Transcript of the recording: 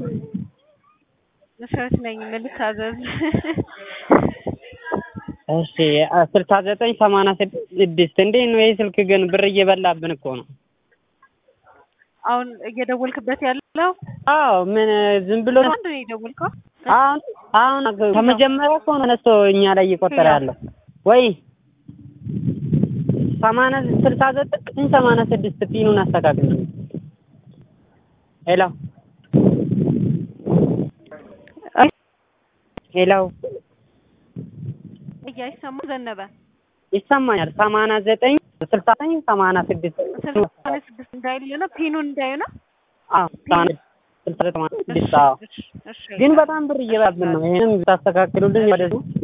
መሰረት ነኝ። ምን ልታዘዝ? እሺ ስልሳ ዘጠኝ ሰማንያ ስድስት እንዴት ነው ይህ ስልክ ግን ብር እየበላብን እኮ ነው። አሁን እየደወልክበት ያለው አዎ ምን ዝም ብሎ አንድ ነው የደወልከው? አሁን አሁን ከመጀመሪያ እኮ ነው ተነስቶ እኛ ላይ እየቆጠረ ያለው ወይ ሰማንያ ስልሳ ዘጠኝ ሰማንያ ስድስት ፒኑን አስተካክል። ሄሎ ሄሎ እያይሰማ ዘነበ ይሰማኛል። ሰማንያ ዘጠኝ ስልሳ ዘጠኝ ሰማንያ ስድስት ስልሳ ስድስት እንዳይል ነው ፒኑን እንዳይ ነው። አዎ ሰማንያ ስልሳ ዘጠኝ ሰማንያ ስድስት አዎ። ግን በጣም ብር እየበላብን ነው። ይሄንም ታስተካክሉልን ወደዚህ